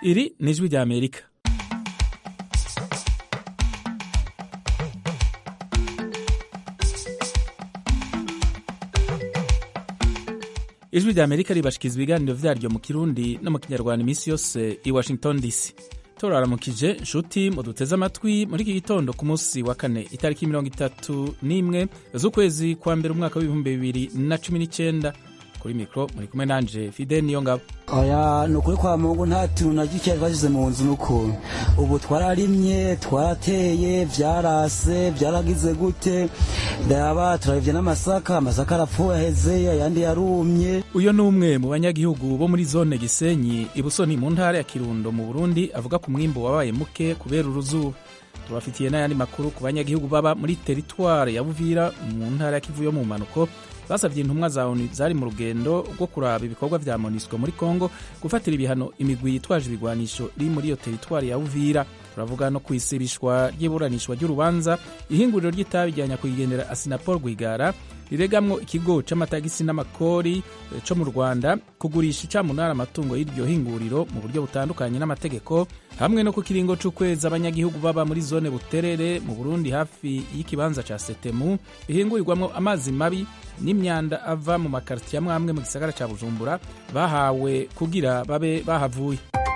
iri ni ijwi rya amerika ijwi rya amerika ribashikiriza ibiganiro vyaryo mu kirundi no mu kinyarwanda iminsi yose i washington dc turaramukije nshuti muduteze amatwi muri iki gitondo ku munsi wa kane itariki mirongo itatu n'imwe z'ukwezi kwa mbere umwaka w'ibihumbi bibiri na cumi n'icyenda kuri mikoro muri kumwe nanje fide niyo ngabo oya ni ukuri kwa mungu nta tuntu na gike twashyize mu nzu n'ukuntu ubu twararimye twarateye byarase byaragize gute ndaba turabivye n'amasaka amasaka arapfuye aheze ayandi yarumye uyo ni umwe mu banyagihugu bo muri zone gisenyi ibusoni mu ntara ya kirundo mu burundi avuga ku mwimbo wabaye muke kubera uruzuba tubafitiye n'ayandi makuru ku banyagihugu baba muri teritware ya buvira mu ntara ya kivu yo mu mpanuko basabye intumwa za onu zari mu rugendo rwo kuraba ibikorwa vya monisco muri congo gufatira ibihano imigwi yitwaje ibigwanisho iri muri iyo teritwari ya uvira turavuga no kwisibishwa ry'iburanishwa ry'urubanza ihinguriro ry'itabi rya nyakwigendera asinapol rwigara riregamwo ikigo c'amatagisi n'amakori co mu rwanda kugurisha icamunara amatungo y'iryo hinguriro mu buryo butandukanye n'amategeko hamwe no ku kiringo c'ukwezi abanyagihugu baba muri zone buterere mu burundi hafi y'ikibanza ca setemu bihingurirwamwo amazi mabi n'imyanda ava mu makaritiye amwe amwe mu gisagara ca bujumbura bahawe kugira babe bahavuye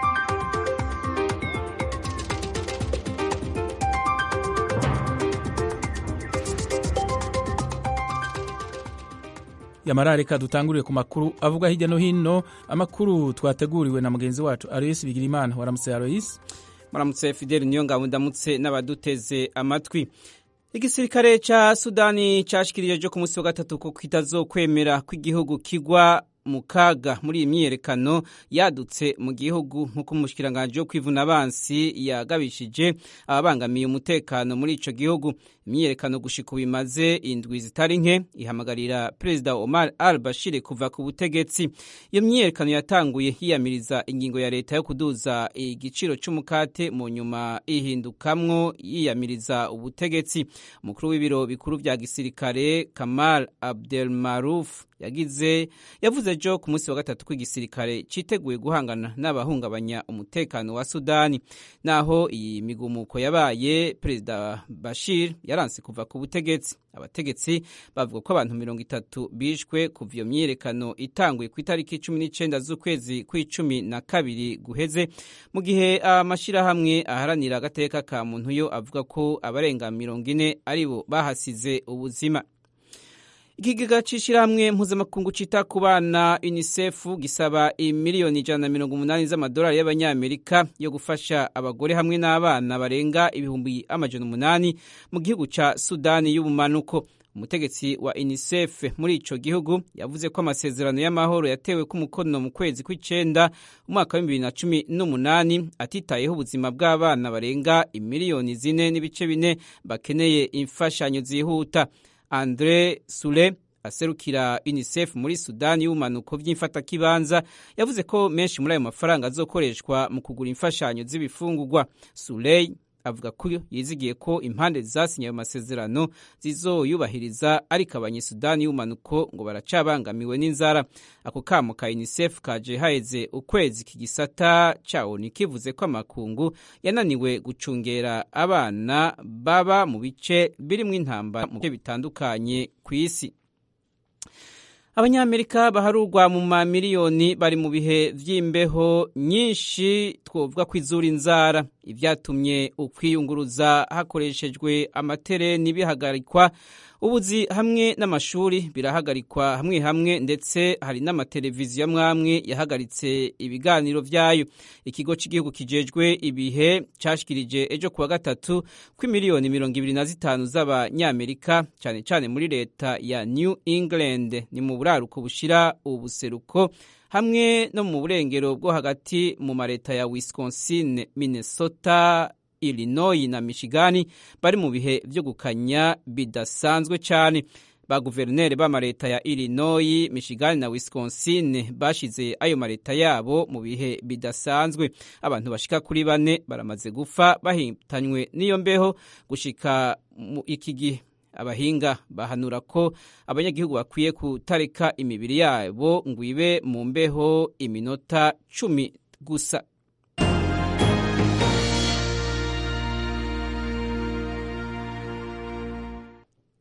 yamara reka dutangurire ku makuru avuga hirya no hino amakuru twateguriwe na mugenzi wacu aroyisi bigirimana waramutse aroyisi muramutse fideli niyo ngabo ndamutse n'abaduteze amatwi igisirikare ca sudani cashikirije ku munsi wa gatatu ko kitazokwemera ko igihugu kigwa mu kaga muri iyi myiyerekano yadutse mu gihugu nk'uko umushikiranganji wo kwivuna abansi yagabishije ababangamiye umutekano muri ico gihugu imyiyerekano gushika ubu imaze indwi zitari nke ihamagarira perezida omar al bashir kuva ku butegetsi iyo myiyerekano yatanguye yiyamiriza ingingo ya leta yo kuduza igiciro c'umukate mu nyuma ihindukamwo yiyamiriza ubutegetsi umukuru w'ibiro bikuru vya gisirikare kamal abdelmaruf yagize yavuze ejo ku munsi wa gatatu ko igisirikare citeguye guhangana n'abahungabanya umutekano wa sudani naho iyi migumuko yabaye perezida bashir yaranse kuva ku butegetsi abategetsi bavuga ko abantu mirongo itatu bishwe kuva iyo myiyerekano itanguye ku itariki cumi n'icenda z'ukwezi kw'icumi na kabiri guheze mu gihe amashirahamwe aharanira agateka ka muntu yo avuga ko abarenga mirongo ine aribo bahasize ubuzima ikigega c'ishirahamwe mpuzamakungu cita ku bana unicef gisaba imiliyoni ijana na mirongo umunani z'amadolari y'abanyamerika yo gufasha abagore hamwe n'abana barenga ibihumbi amajana umunani mu gihugu ca sudani y'ubumanuko umutegetsi wa unicef muri ico gihugu yavuze ko amasezerano y'amahoro yatewe ku mukono mu kwezi kw'icenda umwaka w'ibibiri na cumi n'umunani atitayeho ubuzima bw'abana barenga imiliyoni zine n'ibice bine bakeneye imfashanyo zihuta andre sule aserukira unicef muri sudani y'ubumanuko vy'imfatakibanza yavuze ko menshi muri ayo mafaranga azokoreshwa mu kugura imfashanyo z'ibifungurwa suley avuga ko yizigiye ko impande zasinye ayo masezerano zizoyubahiriza ariko abanyesudani y'ubumanuko ngo baracabangamiwe n'inzara ako kamo ka unicef kaje haheze ukwezi kigisata cawo kivuze ko amakungu yananiwe gucungera abana baba mu bice birimwo intambara mu bice bitandukanye ku isi abanyamerika baharurwa mu mamiliyoni bari mu bihe vy'imbeho nyinshi twovuga ko izura inzara ivyatumye ukwiyunguruza hakoreshejwe amatereni bihagarikwa ubuzi hamwe n'amashuri birahagarikwa hamwe hamwe ndetse hari n'amateleviziyo amwamwe yahagaritse ibiganiro vyayo ikigo cy'igihugu kijejwe ibihe cashikirije ejo kuwa gatatu ko imiliyoni mirongo ibiri na zitanu z'abanyamerika cane cane muri leta ya new england ni mu buraruko bushira ubuseruko hamwe no mu burengero bwo hagati mu mareta ya wisconsin minnesota illinois na michigani bari mu bihe vyo gukanya bidasanzwe cyane ba guverineri b'amareta ya illinois michigan na wisconsin bashize ayo mareta yabo mu bihe bidasanzwe abantu bashika kuri bane baramaze gupfa bahitanywe n'iyo mbeho gushika iki gihe abahinga bahanura ko abanyagihugu bakwiye kutareka imibiri yabo ngo ibe mu mbeho iminota cumi gusa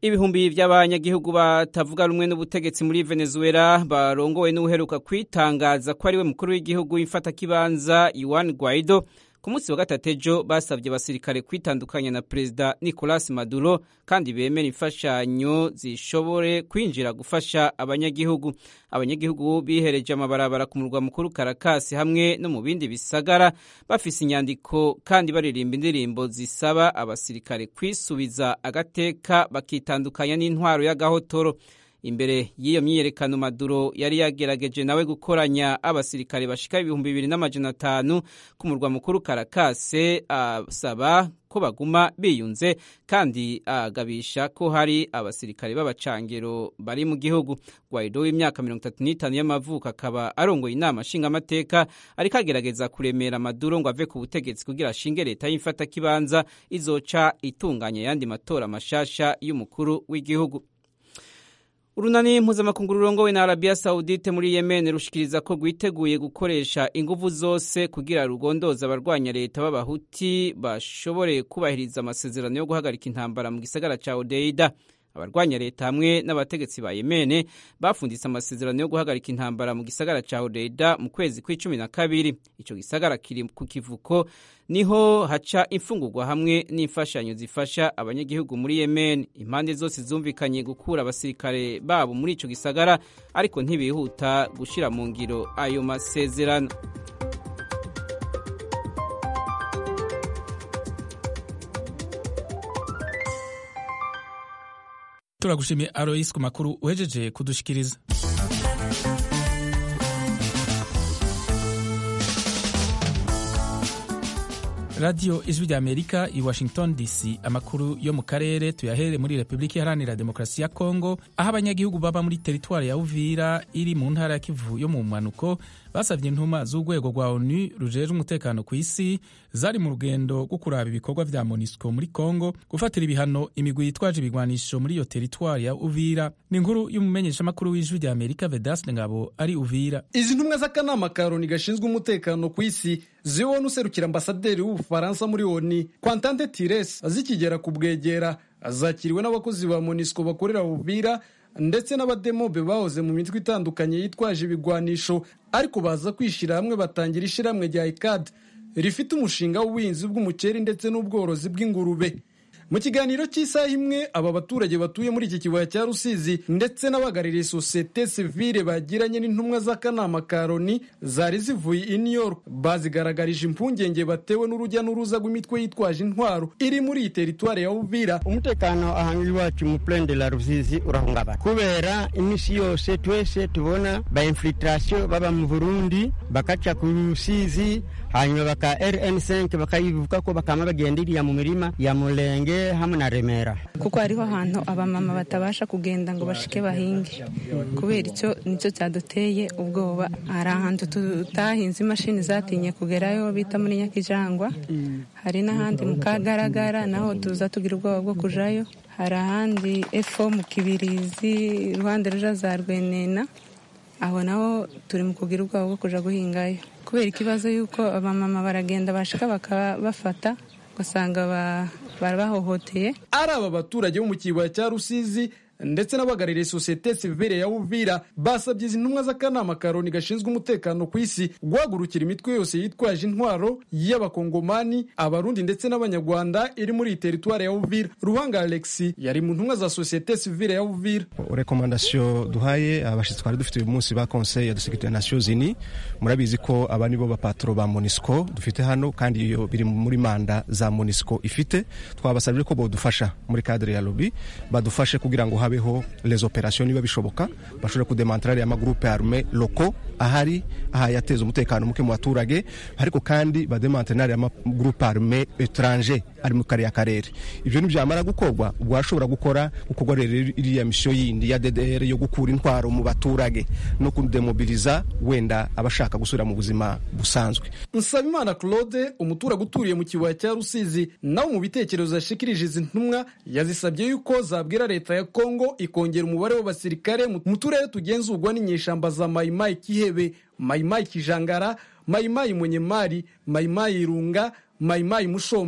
ibihumbi by'abanyagihugu batavuga rumwe n'ubutegetsi muri venezuela barongowe n'uheruka kwitangaza ko ariwe mukuru w'igihugu w'imfatakibanza yuan guaido ku munsi wa gatatu ejo basabye abasirikare kwitandukanya na perezida nicolas maduro kandi bemera imfashanyo zishobore kwinjira gufasha abanyagihugu abanyagihugu bihereje amabarabara ku murwa mukuru karakasi hamwe no mu bindi bisagara bafise inyandiko kandi baririmba indirimbo zisaba abasirikare kwisubiza agateka bakitandukanya n'intwaro y'agahotoro imbere y'iyo myiyerekano maduro yari yagerageje nawe gukoranya abasirikare bashika ibihumbi bibiri n'amajana atanu ku murwa mukuru karakase asaba ko baguma biyunze kandi agabisha ko hari abasirikare b'abacangero bari mu gihugu guaido w'imyaka mirongo itatu n'itanu y'amavuko akaba arongoye inama nshingamateka ariko agerageza kuremera maduro ngo ave ku butegetsi kugira ashinge leta y'imfatakibanza izoca itunganya ayandi matora mashasha y'umukuru w'igihugu urunani mpuzamakungu rurongowe na arabiya sawudite muri yemen rushikiriza ko rwiteguye gukoresha inguvu zose kugira rugondoza abarwanya leta b'abahuti bashobore kubahiriza amasezerano yo guhagarika intambara mu gisagara ca odeida abarwanya leta hamwe n'abategetsi ba yemene bafunditse amasezerano yo guhagarika intambara mu gisagara ca odeida mu kwezi kw'icumi na kabiri ico gisagara kiri ku kivuko niho haca imfungurwa hamwe n'imfashanyo zifasha abanyagihugu muri yemen impande zose zumvikanye gukura abasirikare babo muri ico gisagara ariko ntibihuta gushira mu ngiro ayo masezerano turagushimiye aroyisi ku makuru uhejeje kudushikiriza radiyo ijwi rya amerika i washington dc amakuru yo mu karere tuyahere muri repubulika iharanira demokarasi ya kongo aho abanyagihugu baba muri teritwari ya uvira iri mu ntara ya kivu yo mu mpanuko basabye intuma z'urwego rwa onu rujejwe umutekano ku isi zari mu rugendo rwo kuraba ibikorwa vya monisco muri kongo gufatira ibihano imigwi yitwaje ibigwanisho muri iyo teritwari ya uvira ni inkuru y'umumenyeshamakuru w'ijwi rya amerika vedaste ngabo ari uvira izi ntumwa z'akanama ka loni gashinzwe umutekano ku isi zibona userukira ambasaderi w'ubufaransa muri oni kwantante tires zikigera ku bwegera zakiriwe n'abakozi ba monisco bakorera uvira ndetse n'abademobe bahoze mu mitwe itandukanye yitwaje ibigwanisho ariko baza kwishyira hamwe batangira ishyirahamwe rya ikad rifite umushinga w'ubuhinzi bw'umuceri ndetse n'ubworozi bw'ingurube mu kiganiro cy'isaha imwe aba baturage batuye muri iki kibaya cya rusizi ndetse n'abahagarariye sosiyete sivile bagiranye n'intumwa z'akanama ka loni zari zivuye i new york bazigaragarije impungenge batewe n'urujya n'uruza rw'imitwe yitwaje intwaro iri muri iyi teritwari ya uvira umutekano ahantu iwacu mu plaine de la rusizi urahungabana kubera iminsi yose twese tubona ba infiltration baba mu burundi bakaca ku rusizi hanyuma baka rn5 bakayivuga ko bakama bagenda iriya mu mirima ya murenge hamwe na remera kuko hariho ahantu abamama batabasha kugenda ngo bashike bahinge kubera icyo nicyo cyaduteye ubwoba hari ahantu tutahinze imashini zatinye kugerayo bita muri nyakijangwa hari n'ahandi mu kagaragara naho tuza tugira ubwoba bwo kujayo hari ahandi efo mu kibirizi iruhande ruja za rwenena aho naho turi mu kugira ubwoba bwo kuja guhingayo kubera ikibazo y'uko abamama baragenda bashika bakabafata ugasanga barabahohoteye ari aba baturage bo mu kibaya cya rusizi ndetse n'abahagarariye sosiyete sivile ya uvira basabye izi ntumwa z'akanama ka loni gashinzwe umutekano ku isi guhagurukira imitwe yose yitwaje intwaro y'abakongomani abarundi ndetse n'abanyarwanda iri muri iyi teritwari ya uvira ruhanga alexi yari mu ntumwa za sosiyete sivile ya uvira rekomandasiyo duhaye abashyitsi twari dufite uyu munsi ba conseil de sécurité nations unis murabizi ko aba nibo bapatoro ba monisco dufite hano kandi iyo biri muri manda za monisco ifite twabasabye ko bodufasha muri cadre ya lobby badufashe kugira ngo habeho les operations niba bishoboka bashobora kudemantarari amagroupe arme loko ahari aha yateza umutekano muke mu baturage ariko kandi bademantarari amagroupe arme étranger ari mu kariya karere ibyo nibyamara gukorwa ubwo hashobora gukora gukorwa rero iriya misiyo yindi ya DDR yo gukura intwaro mu baturage no kudemobiliza wenda abashaka gusubira mu buzima busanzwe Nsabimana Claude umuturage uturiye mu kibaya cya Rusizi nawe mu bitekerezo yashikirije izi ntumwa yazisabye yuko zabwira leta ya Kongo ikongera umubare w'abasirikare mu turere tugenzurwa n'inyeshamba za Maimai Kihebe Maimai Kijangara Maimai Munyemari Maimai Irunga Maimai Mushombe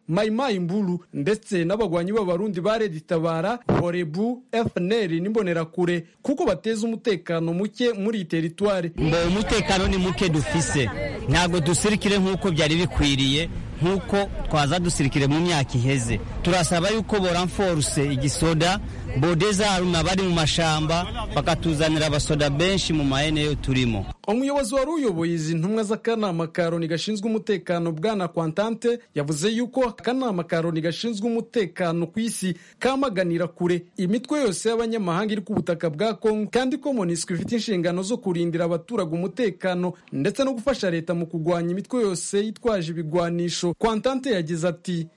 mayimayi mburu ndetse n'abagwanyi b'abarundi ba redi tabara horebu fnr n'imbonerakure kuko bateza umutekano muke muri iyi teritwari ngo umutekano ni muke dufise ntabwo dusirikire nk'uko byari bikwiriye nk'uko twaza dusirikire mu myaka iheze turasaba yuko boranforuse igisoda bodeza haruna bari mu mashamba bakatuzanira abasoda benshi mu maeneo turimo umuyobozi wari uyoboye izi ntumwa z'akanama ka loni gashinzwe umutekano bwana kwantante yavuze yuko akanama ka loni gashinzwe umutekano ku isi kamaganira kure imitwe yose y'abanyamahanga iri ku butaka bwa kongo kandi ko monisco ifite inshingano zo kurindira abaturage umutekano ndetse no gufasha leta mu kurwanya imitwe yose yitwaje ibigwanisho kwantante yagize ati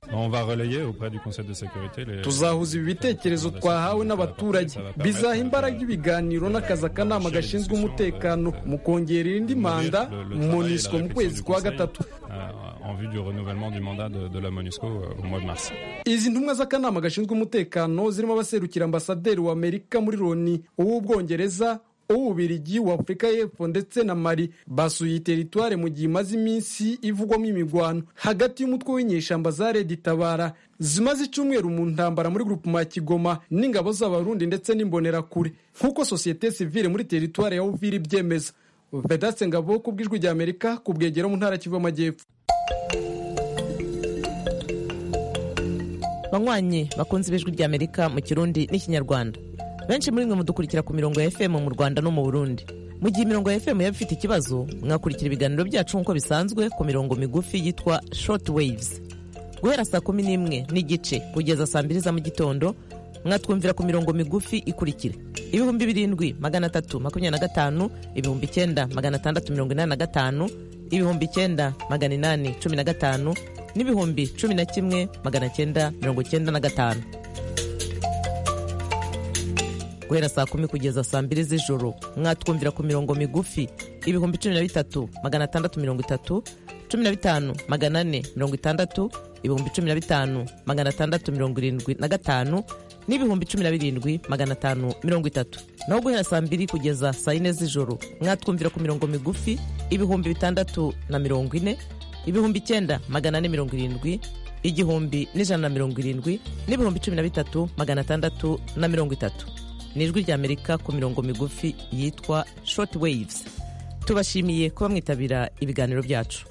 tuzahuza ibi bitekerezo twahawe n'abaturage bizaha imbaraga ibiganiro n'akazi akanama gashinzwe umutekano mu kongerera indi manda monisco mu kwezi kwa gatatu izi ntumwa z'akanama gashinzwe umutekano zirimo abaserukira ambasaderi wa amerika muri loni uw'ubwongereza uw'ububirigi wa afurika y'epfo ndetse na mari basuye iyi teritware mu gihe imaze iminsi ivugwamo imigwano hagati y'umutwe w'inyeshyamba za redi tabara zimaze icyumweru mu ntambara muri grupuma ya kigoma n'ingabo z'abarundi ndetse n'imbonerakure nk'uko sosiyete sivile muri teritware ya uvira ibyemeza vedaste ngabo ku bw'ijwi rya amerika ku bwegero mu ntara kivu amajyepfo banywanyi bakunze ibijwi rya amerika mu kirundi n'ikinyarwanda benshi muri mwe mudukurikira ku mirongo ya fm mu rwanda no mu burundi mu gihe imirongo ya fm yaba ifite ikibazo mwakurikira ibiganiro byacu nk'uko bisanzwe ku mirongo migufi yitwa short waves guhera saa kumi n'imwe n'igice kugeza saa mbiri za mu gitondo mwatwumvira ku mirongo migufi ikurikira ibihumbi birindwi magana atatu makumyabiri na gatanu ibihumbi icyenda magana atandatu mirongo inani na gatanu ibihumbi icyenda magana inani cumi na gatanu n'ibihumbi cumi na kimwe magana cyenda mirongo cyenda na gatanu guhera saa kumi kugeza saa mbiri z'ijoro mwatwumvira ku mirongo migufi ibihumbi cumi na bitatu magana atandatu mirongo itatu cumi na bitanu magana ane mirongo itandatu ibihumbi cumi na bitanu magana atandatu mirongo irindwi na gatanu n'ibihumbi cumi na birindwi magana atanu mirongo itatu naho guhera saa mbiri kugeza saa yine z'ijoro mwatwumvira ku mirongo migufi ibihumbi bitandatu na mirongo ine ibihumbi icyenda magana ane mirongo irindwi igihumbi n'ijana na mirongo irindwi n'ibihumbi cumi na bitatu magana atandatu na mirongo itatu ni ijwi rya amerika ku mirongo migufi yitwa short waves tubashimiye kuba mwitabira ibiganiro byacu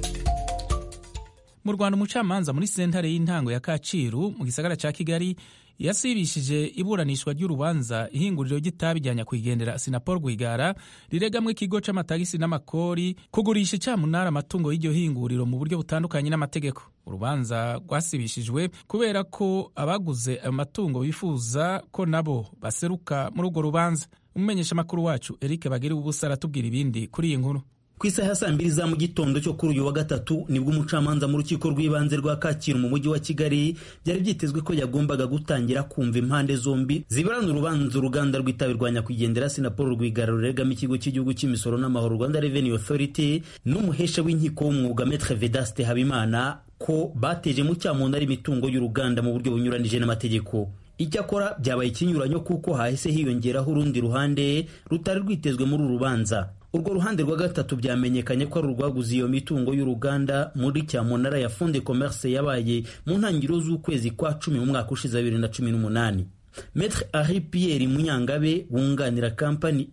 mu rwanda umucamanza muri sentare y'intango ya kacyiru mu gisagara cya kigali yasibishije iburanishwa ry'urubanza ihinguriro ry'itabi rya nyakwigendera sinapol rwigara riregamwo ikigo c'amatagisi n'amakori kugurisha icyamunara amatungo y'iryo hinguriro mu buryo butandukanye n'amategeko urubanza rwasibishijwe kubera ko abaguze ayo matungo bifuza ko nabo baseruka muri urwo rubanza umumenyesha amakuru wacu eric bagiriwe ubusa aratubwira ibindi kuri iyi nkuru ku isaha ya saa mbiri za mu gitondo cyo kuri uyu wa gatatu nibwo umucamanza mu rukiko rw'ibanze rwa kacyiru mu mujyi wa kigali byari byitezwe ko yagombaga gutangira kumva impande zombi ziburana urubanza uruganda rw'itabi rwa nyakwigendera sinapolo rwigara ruregamo ikigo cy'igihugu cy'imisoro n'amahoro rwanda revenue authority n'umuhesha w'inkiko w'umwuga metre vedaste habimana ko bateje mu cyamunara imitungo y'uruganda mu buryo bunyuranije n'amategeko icyakora byabaye ikinyuranyo kuko hahise hiyongeraho urundi ruhande rutari rwitezwe muri uru rubanza urwo ruhande rwa gatatu byamenyekanye ko ari urwaguze iyo mitungo y'uruganda muri cyamunara ya fonde commerce yabaye mu ntangiriro z'ukwezi kwa cumi mu mwaka ushize bibiri na cumi n'umunani Maître Henri Pierre Munyangabe wunganira kampani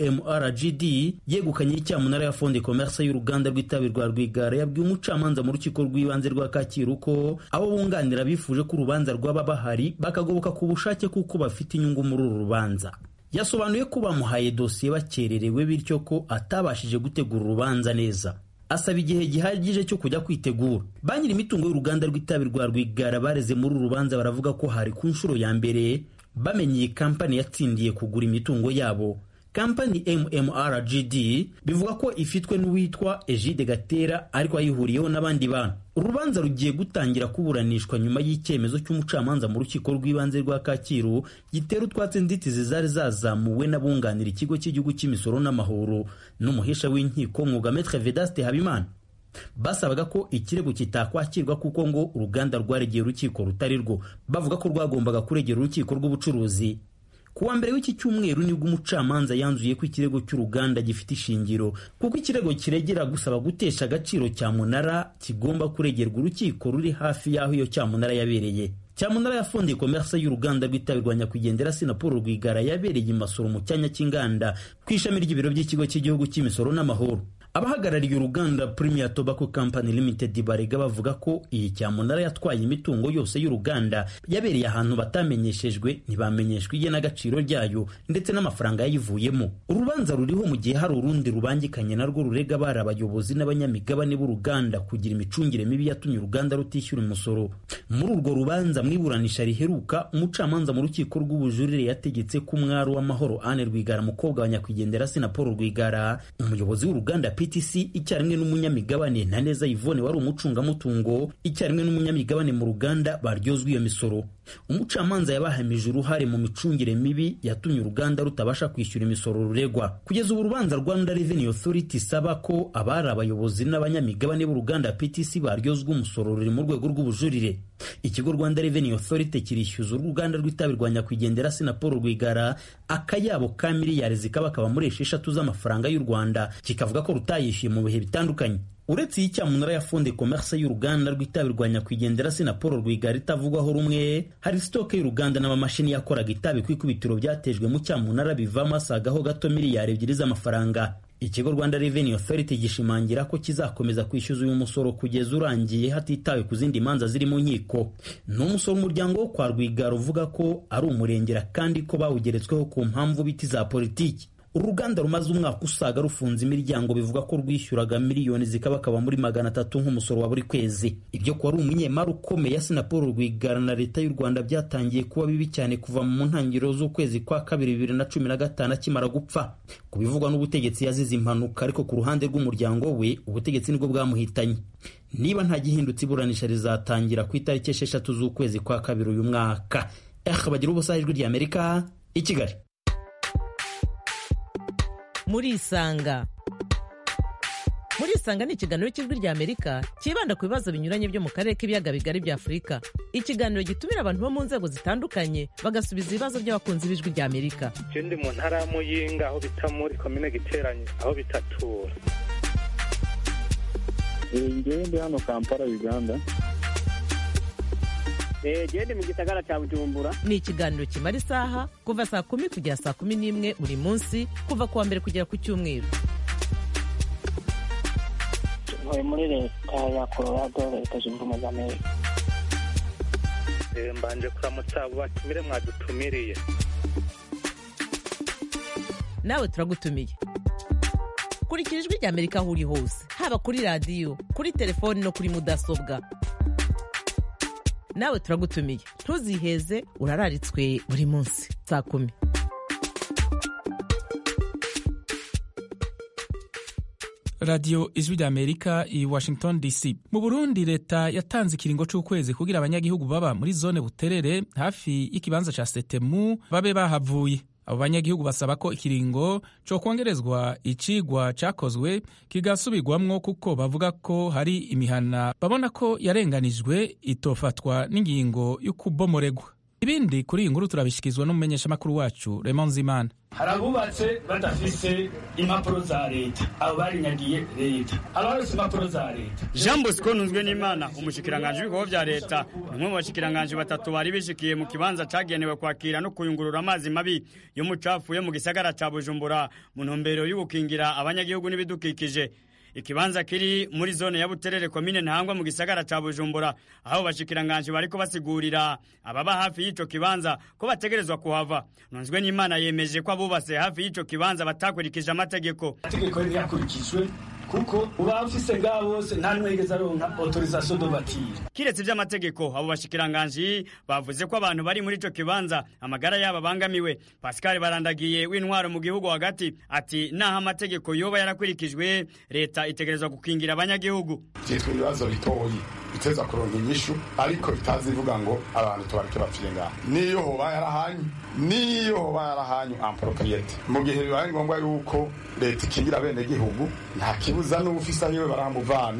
MMRGD yegukanye icyamunara ya fonde commerce y'uruganda rw'itabi rwa Rwigara yabwiye umucamanza mu rukiko rw'ibanze rwa Kacyiru ko abo bunganira bifuje ko urubanza rwaba bahari bakagoboka ku bushake kuko bafite inyungu muri uru rubanza yasobanuye ko bamuhaye dosiye bakererewe bityo ko atabashije gutegura urubanza neza asaba igihe gihagije cyo kujya kwitegura ba nyiri imitungo y'uruganda rw'itabi rwa rwigara bareze muri uru rubanza baravuga ko hari ku nshuro ya mbere bamenye iyi kampani yatsindiye kugura imitungo yabo kampani mmrgd bivuga ko ifitwe n'uwitwa egide gatera ariko ayihuriyeho n'abandi bantu urubanza rugiye gutangira kuburanishwa nyuma y'icyemezo cy'umucamanza mu rukiko rw'ibanze rwa kacyiru gitera utwatsi inzitizi zari zazamuwe n'abunganira ikigo cy'igihugu cy'imisoro n'amahoro n'umuhesha w'inkiko mwuga metre vedaste habimana basabaga ko ikirego kitakwakirwa kuko ngo uruganda rwaregeye urukiko rutari rwo bavuga ko rwagombaga kuregera urukiko rw'ubucuruzi ku wa mbere w'iki cyumweru nibwo umucamanza yanzuye ko ikirego cy'uruganda gifite ishingiro kuko ikirego kiregera gusaba gutesha agaciro cyamunara kigomba kuregerwa urukiko ruri hafi y'aho iyo cyamunara yabereye cyamunara yafundiye komerse y'uruganda rw'itabi rwa nyakwigendera sinapolo rwigara yabereye imasoro mu cyanya cy'inganda ku ishami ry'ibiro by'ikigo cy'igihugu cy'imisoro n'amahoro abahagarariye uruganda Premier Tobacco Company Limited barega bavuga ko iyi cyamunara yatwaye imitungo yose y'uruganda yabereye ahantu batamenyeshejwe ntibamenyeshwa igenagaciro ryayo ndetse n'amafaranga yayivuyemo urubanza ruriho mu gihe hari urundi rubangikanye narwo rurega bari abayobozi n'abanyamigabane b'uruganda kugira imicungire mibi yatumye uruganda rutishyura umusoro muri urwo rubanza mu iburanisha riheruka umucamanza mu rukiko rw'ubujurire yategetse ko umwari w'amahoro Anne Rwigara mukobwa wa nyakwigendera Sinapolo Rwigara umuyobozi w'uruganda PTC icyarimwe n'umunyamigabane Ntaneza Yvonne wari umucungamutungo icyarimwe n'umunyamigabane mu ruganda baryozwa iyo misoro umucamanza yabahamije uruhare mu micungire mibi yatumye uruganda rutabasha kwishyura imisoro ruregwa kugeza ubu urubanza Rwanda Revenue Authority isaba ko abari abayobozi n'abanyamigabane b'uruganda PTC baryozwa umusoro ruri mu rwego rw'ubujurire ikigo Rwanda Revenue Authority kirishyuza uruganda rw'itabi rwa nyakwigendera Sinapolo Rwigara akayabo ka miliyari zikaba kaba muri esheshatu z'amafaranga y'u Rwanda kikavuga ko rutayishyuye mu bihe bitandukanye uretse iyi cyamunara yafunde komerse y'uruganda rw'itabi rwa nyakwigendera Sinapolo Rwigara itavugwaho rumwe hari sitoke y'uruganda n'amamashini yakoraga itabi ku ikubitiro byatejwe mu cyamunara bivamo asagaho gato miliyari ebyiri z'amafaranga ikigo Rwanda Revenue Authority gishimangira ko kizakomeza kwishyuza uyu musoro kugeza urangiye hatitawe ku zindi manza ziri mu nkiko ni umusoro umuryango wo kwa Rwigara uvuga ko ari umurengera kandi ko bawugeretsweho ku mpamvu biti za politiki uruganda rumaze umwaka usaga rufunze imiryango bivuga ko rwishyuraga miliyoni zikabakaba muri magana atatu nk'umusoro wa buri kwezi ibyo kuba ari umunyemari ukomeye Sinapolo Rwigara na leta y'u Rwanda byatangiye kuba bibi cyane kuva mu ntangiriro z'ukwezi kwa kabiri bibiri na cumi na gatanu akimara gupfa ku bivugwa n'ubutegetsi yazize impanuka ariko ku ruhande rw'umuryango we ubutegetsi nibwo bwamuhitanye niba nta gihindutse iburanisha rizatangira ku itariki esheshatu z'ukwezi kwa kabiri uyu mwaka eh bagira ubusa ijwi ry'Amerika i Kigali murisanga murisanga ni ikiganiro cy'ijwi rya amerika cyibanda ku bibazo binyuranye byo mu karere k'ibiyaga bigari bya afurika ikiganiro gitumira abantu bo mu nzego zitandukanye bagasubiza ibibazo by'abakunzi b'ijwi rya amerika je ndi mu ntara ya muyinga aho bita muri komine giteranye aho bitatura ngewe ndi hano kampala uganda gende mu gisagara cya bujumbura ni ikiganiro kimara isaha kuva saa kumi kugera saa kumi n'imwe buri munsi kuva ku wa mbere kugera ku cyumweru ntuye muri leta ya colorado leta zunze ubumwe za amerika mbanje kuramutsa abo batumire mwadutumiriye nawe turagutumiye kurikira ijwi rya amerika aho uri hose haba kuri radiyo kuri telefoni no kuri mudasobwa nawe turagutumiye ntuziheze urararitswe buri munsi saa kumi radiyo ijwi rya amerika i washington dc mu burundi leta yatanze ikiringo c'ukwezi kugira abanyagihugu baba muri zone buterere hafi y'ikibanza ca setemu babe bahavuye abo banyagihugu basaba ko ikiringo co kongerezwa icigwa cakozwe kigasubirwamwo kuko bavuga ko hari imihana babona ko yarenganijwe itofatwa n'ingingo y'ukubomoregwa ibindi kuri iyi nkuru turabishyikirizwa n'umumenyeshamakuru wacu Raymond Zimana hari abubatse badafise impapuro za leta abo barinyagiye leta abarose impapuro za leta jean bosco ntunzwe n'imana umushikiranganji w'ibikorwa vya leta ni umwe mu bashikiranganji batatu bari bishikiye mu kibanza cagenewe kwakira no kuyungurura amazi mabi y'umucafu yo mu gisagara ca bujumbura mu ntumbero y'ugukingira abanyagihugu n'ibidukikije ikibanza kiri muri zone ya buterere komine ntangwa mu gisagara ca bujumbura aho bashikiranganje bariko basigurira ababa hafi y'ico kibanza ko bategerezwa kuhava nunzwe n'imana yemeje ko abubatse hafi y'ico kibanza batakurikije amategeko amategeko ntiyakurikijwe kuko uba ufise ngaho bose nta n'umwe yigeze aronka autorisation de bâtir kiretse ivy'amategeko abo bashikiranganji bavuze ko abantu bari muri ico kibanza amagara yabo abangamiwe pascal barandagiye w'intwaro mu gihugu hagati ati naho amategeko yoba yarakurikijwe leta itegerezwa gukingira abanyagihugu vyitwa ibibazo bitoyi biteza kuronka inyishu ariko bitazi ivuga ngo abantu tubareke bapfire ngaha niyo hoba yarahanyu niyo hoba yarahanyu ampropriete mu gihe bibaye ngombwa yuko leta ikingira bene gihugu nta kibuza n'ufise ahiwe baramuvana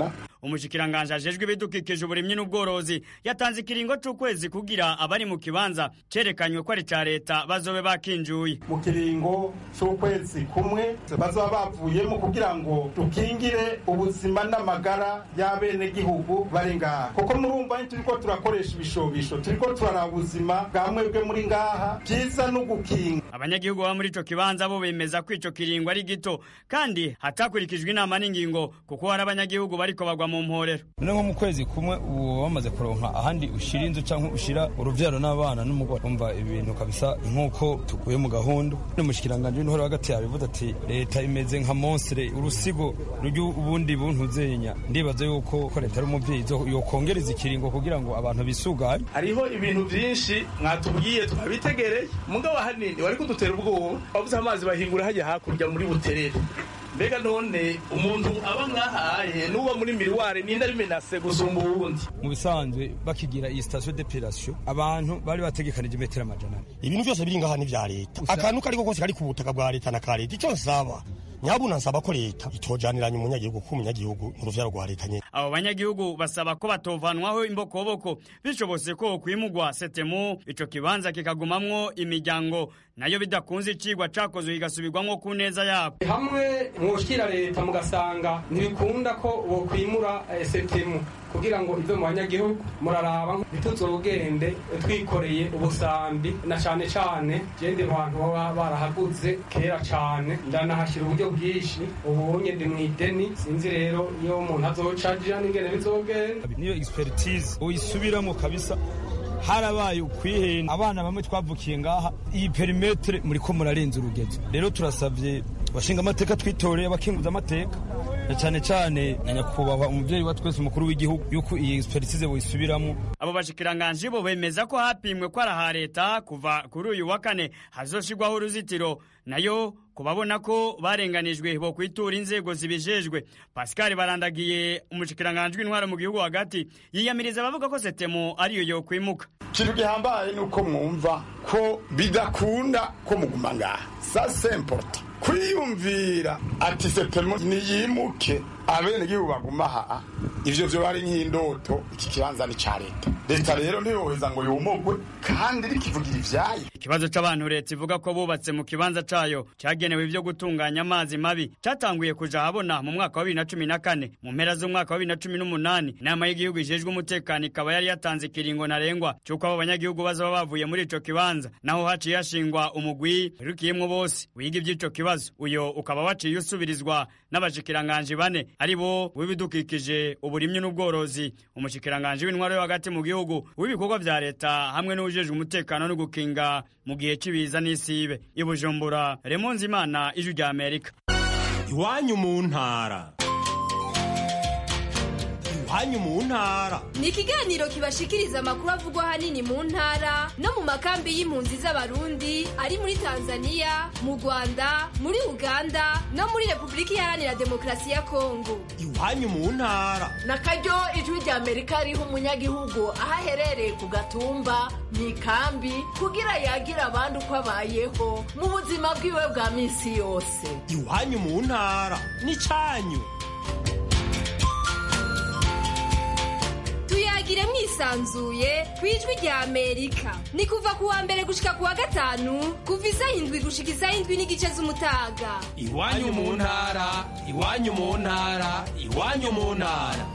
umushikiranganje ajejwe ibidukikije uburimyi n'ubworozi yatanze ikiringo c'ukwezi kugira abari mu kibanza cerekanywe ko ari ca leta bazobe bakinjuye mu kiringo c'ukwezi kumwe bazoba bavuyemo kugira ngo dukingire ubuzima n'amagara y'abenegihugu bari ngaha kuko murumva turiko turakoresha ibishobisho turiko turaraba ubuzima bwa mwebwe muri ngaha vyiza no gukinga abanyagihugu baba muri ico kibanza bo bemeza ko ico kiringo ari gito kandi hatakurikijwe inama n'ingingo kuko hari abanyagihugu bariko bagwa mu mporero none nko mu kwezi kumwe ubu bamaze kuronka ahandi ushira inzu canke ushira uruvyaro n'abana n'umugore umva ibintu kabisa nk'uko tuguye mu gahunda n'umushikiranganje w'intore hagati yabivuze ati leta imeze nka monstre urusigo rw'ubundi buntu zenya ndibaza yuko ko leta ari umuvyeyi yokongereza ikiringo kugira ngo abantu bisuganye hariho ibintu vyinshi mwatubwiye twabitegereye mugabo hanini wari kudutera ubwoba bavuze amazi bahingura hajya hakurya muri buterere mbega none umuntu aba mwahaye n'uba muri miriware ninde ari menase gusumba uwundi mu bisanzwe bakigira iyi station d'epilation abantu bari bategekanije metero amajana ibintu byose biri ngaha ni vya leta akantu kariko kose kari ku butaka bwa leta na ka leta ico nsaba nyabuna nsaba ko leta itojaniranya umunyagihugu kuko umunyagihugu ni uruvyaro rwa leta nyene abo banyagihugu basaba ko batovanwaho imbokoboko bishobotse ko kwimugwa setemu ico kibanza kikagumamwo imiryango nayo bidakunze icigwa cakozwe kigasubirwamwo ku neza yabo hamwe mwoshikira leta mugasanga ntibikunda ko bokwimura setemu kugira ngo ive mu banyagihugu muraraba ntituzogende twikoreye ubusambi na cane cane jende abantu baba barahaguze kera cane ndanahashyira uburyo bwinshi ubunye ndi mw'ideni sinzi rero iyo umuntu azocaja n'ingene bizogenda niyo expertise uyisubiramo kabisa harabaye ukwihenda abana bamwe twavukiye ngaha iyi perimetere muriko murarenza urugezo rero turasavye bashinga amateka twitoreye abakinguza amateka na cyane cyane na nyakubahwa umuvyeyi wa twese umukuru w'igihugu yuko iyi expertise boyisubiramo abo bashikiranganje bo bemeza ko hapimwe ko araha leta kuva kuri uyu wa kane hazoshirwaho uruzitiro nayo kubabona ko barenganijwe bo kwitura inzego zibijejwe Pascal barandagiye umushikiranganje w'intwara mu gihugu hagati yiyamiriza abavuga ko setemo ariyo yo kwimuka ikintu gihambaye ni uko mwumva ko bidakunda ko muguma ngaha sa semporta kwiyumvira ati setemo niyimuke abenegihugu baguma aha ivyo vyo bari nk'indoto iki kibanza ni ca leta leta rero ntiyoheza ngo yumugwe kandi rikivugira ivyayo ikibazo c'abantu leta ivuga ko bubatse mu kibanza cayo cagenewe ivyo gutunganya amazi mabi catanguye kuja habona mu mwaka wa bibiri na cumi na kane mu mpera z'umwaka wa bibiri na cumi n'umunani inama y'igihugu ijejwe umutekano ikaba yari yatanze ikiringo ntarengwa c'uko abo banyagihugu bazoba bavuye muri ico kibanza naho haciye hashingwa umugwi wirukiyemwo bose wiga ivy'ico kibazo uyo ukaba waciye usubirizwa n'abashikiranganje bane ari bo w'ibidukikije uburimyi n'ubworozi umushikiranganje w'intwaro yo hagati mu gihugu w'ibikorwa vya leta hamwe n'ujejwe umutekano no gukinga mu gihe c'ibiza n'isibe i bujumbura remonzi imana ijwi rya amerika iwanyu mu ntara iwanyu mu ntara ni ikiganiro kibashikiriza amakuru avugwa ahanini mu ntara no mu makambi y'impunzi z'abarundi ari muri tanzania mu rwanda muri uganda no muri repubulika iharanira demokarasi ya kongo iwanyu mu ntara na karyo ijwi rya amerika riha umunyagihugu aho aherereye ku gatumba mu ikambi kugira yagira abandi uko abayeho mu buzima bwiwe bwa minsi yose iwanyu mu ntara n'icanyu tuyagire mwisanzuye ku ijwi rya amerika ni kuva ku wa mbere gushika ku wa gatanu kuva isaha indwi gushika isaha indwi n'igice z'umutaga iwanyu mu ntara iwanyu mu ntara iwanyu mu ntara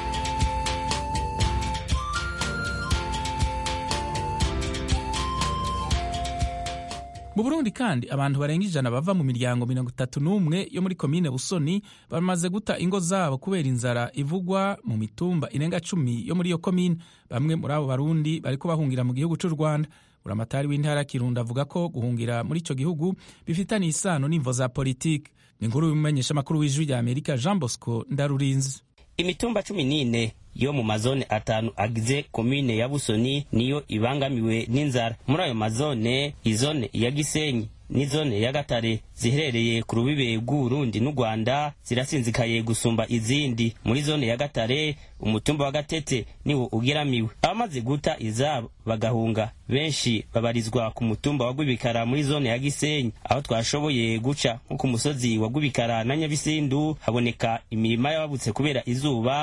mu burundi kandi abantu barenga ijana bava mu miryango mirongo itatu n'umwe yo muri komine busoni bamaze guta ingo zabo kubera inzara ivugwa mu mitumba irenga cumi yo muri iyo komine bamwe muri abo barundi bariko bahungira mu gihugu c'u rwanda buramatari w'intara kirundo avuga ko guhungira muri ico gihugu bifitaniye isano n'imvo za politiki ni inkuru y'umumenyesha amakuru w'ijwi rya amerika jean bosco ndarurinzi imitumba cumi n'ine yo mu mazone atanu agize komine ya busoni niyo ibangamiwe n'inzara muri ayo mazone izone ya gisenyi n'izone ya gatare ziherereye ku rubibe rw'uburundi n'u rwanda zirasinzikaye gusumba izindi muri zone ya gatare umutumba wa gatete niwo ugeramiwe abamaze guta izabo bagahunga benshi babarizwa ku mutumba wa gwibikara muri zone ya gisenyi aho twashoboye guca nko ku musozi wa gwibikara na nyabisindu haboneka imirima y'ababutse kubera izuba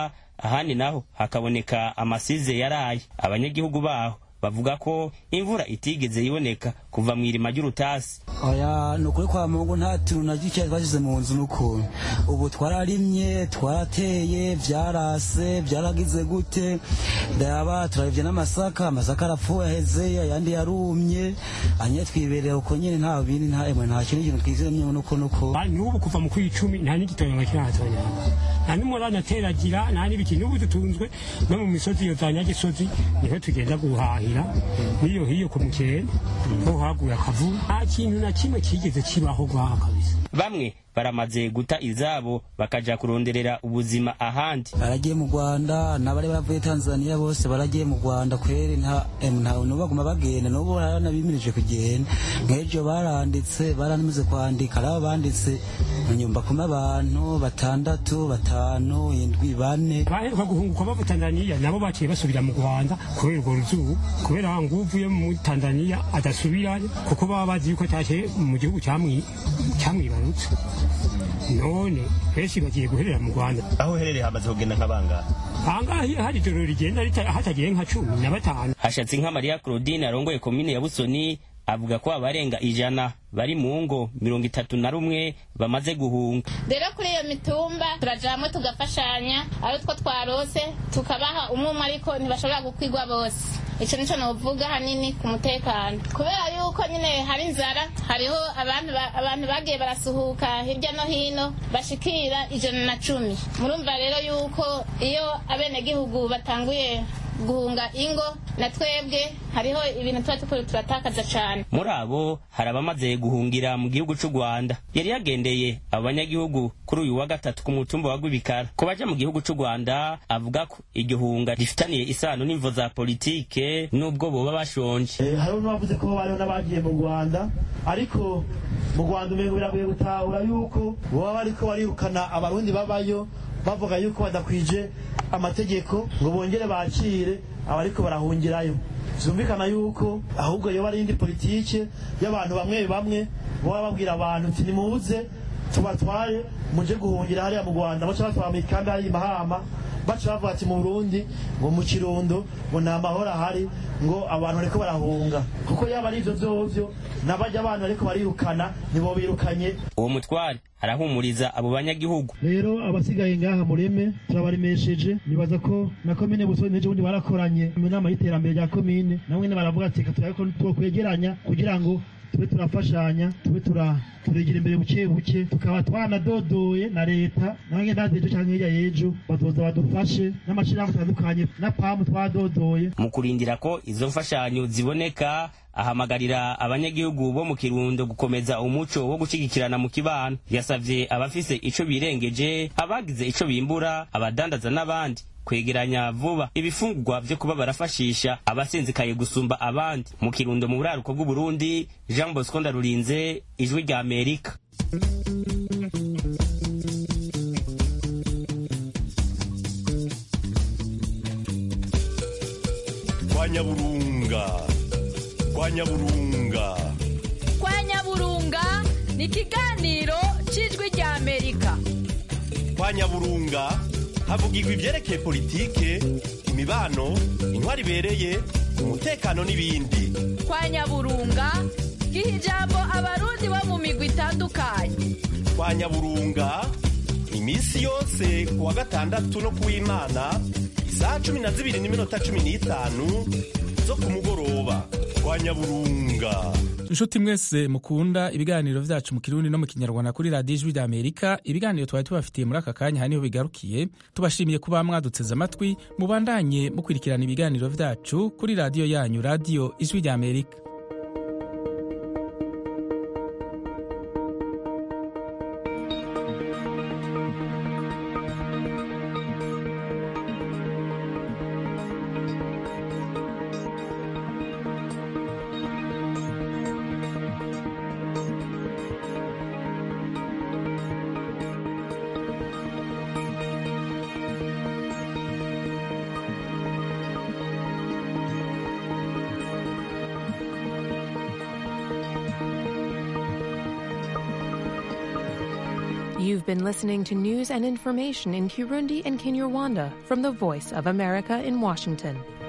ahandi naho hakaboneka amasize yaraye abanyagihugu baho bavuga ko imvura itigeze iboneka kuva mu irima ry'urutasi oya ni ukuri kwa mungu nta tuntu na duke twashyize mu nzu n'ukuntu ubu twararimye twarateye byarase byaragize gute ndaba turaribye n'amasaka amasaka arapfuye aheze ayandi yarumye anye twibereye uko nyine nta bindi nta emwe nta kintu kintu twizemye nuko nuko n'ubu kuva mu kw'icumi nta n'igitondo kirahatonya nta n'umurana ateragira nta n'ibiki n'ubu dutunzwe no mu misozi iyo za nyagisozi niho tugenda guhahira n'iyo hiyo ku mukene ho haguye akavu nta kintu na kimwe kigeze kibaho gwaha kabisa bamwe baramaze guta izabo bakaja kuronderera ubuzima ahandi baragiye mu rwanda n'abari bavuye tanzania bose baragiye mu rwanda kweri nta ntawe baguma bagenda n'ubu baranabimirije kugenda nk'ejo baranditse baranamaze kwandika ari banditse nyumba kuma abantu batandatu batanu indwi bane baheruka guhunguka bava tanzania nabo baciye basubira mu rwanda kubera urwo ruzuba kubera ngo uvuye muri tanzania adasubirayo kuko baba bazi yuko atashye mu gihugu cyamwibarutse none benshi bagiye guherera mu rwanda aho uherereye hamaze kugenda nk'abangana ahangaha hari ijoro rigenda hatagiye nka cumi na batanu hashatse nka mariya claudine arongoye komine ya busoni avuga ko abarenga ijana bari mu ngo mirongo itatu na rumwe bamaze guhunga rero kuri iyo mitumba turajamwe tugafashanya ari two twarose tukabaha umwe umwe ariko ntibashobora gukwigwa bose icyo nicyo novuga hanini ku mutekano kubera yuko nyine hari inzara hariho abantu bagiye barasuhuka hirya no hino bashikira ijana na cumi murumva rero yuko iyo abenegihugu batanguye guhunga ingo na twebwe hariho ibintu tuba tukuru turatakaza cyane muri abo hari abamaze guhungira mu gihugu cy'u rwanda yari yagendeye abo banyagihugu kuri uyu wa gatatu ku mutumba wa gwibikara ku baja mu gihugu cy'u rwanda avuga ko iryo hunga rifitaniye isano n'imvo za politike n'ubwo boba bashonje hariho n'abavuze ko bariho n'abagiye mu rwanda ariko mu rwanda umengo biragoye gutahura yuko baba bariko barirukana abarundi babayo bavuga yuko badakwije amategeko ngo bongere bakire abariko barahungirayo zumvikana yuko ahubwo yoba ari indi politike y'abantu bamwe bamwe baba babwira abantu uti nimuze tubatware muje guhungira hariya mu rwanda baca batwara mu ikambi hari mahama baca bavuga ati mu burundi ngo mu kirundo ngo nta mahoro ahari ngo abantu bariko barahunga kuko yaba ari ivyo vyovyo n'abajya abantu bariko barirukana nibo birukanye uwo mutware arahumuriza abo banyagihugu rero abasigaye ngaha mureme turabaremesheje nibaza ko na komine busoni n'ejo bundi barakoranye mu nama y'iterambere rya komine namwe baravuga ati reka turabe ko twokwegeranya kugira ngo tube turafashanya tube turegera imbere buke buke tukaba twanadodoye na leta nange ndazi ejo cyangwa hirya y'ejo bazoza badufashe n'amashirahamwe atandukanye na pamu twadodoye mu kurindira ko izo mfashanyo ziboneka ahamagarira abanyagihugu bo mu kirundo gukomeza umuco wo gushyigikirana mu kibano yasavye abafise ico birengeje abagize ico bimbura abadandaza n'abandi kwegeranya vuba ibifungurwa vyo kuba barafashisha abasinzikaye gusumba abandi mu kirundo mu buraruko bw'uburundi jean bosco ndarurinze ijwi rya amerika kwa nyaburunga kwa nyaburunga kwa nyaburunga ni ikiganiro cy'ijwi rya amerika kwa nyaburunga havugirwa ibyerekeye politike imibano intwari ibereye umutekano n'ibindi kwa nyaburunga giha ijambo abarundi bo mu migwi itandukanye kwa nyaburunga iminsi yose ku wa gatandatu no ku w'imana isaha cumi na zibiri n'iminota cumi n'itanu zo ku mugoroba kwa nyaburunga inshuti mwese mukunda ibiganiro vyacu mu kirundi no mu kinyarwanda kuri radiyo ijwi rya amerika ibiganiro twari tubafitiye muri aka kanya haniho bigarukiye tubashimiye kuba mwaduteze amatwi mubandanye mukurikirana ibiganiro vyacu kuri radiyo yanyu radiyo ijwi rya amerika You've been listening to news and information in Kirundi and Kinyarwanda from the Voice of America in Washington.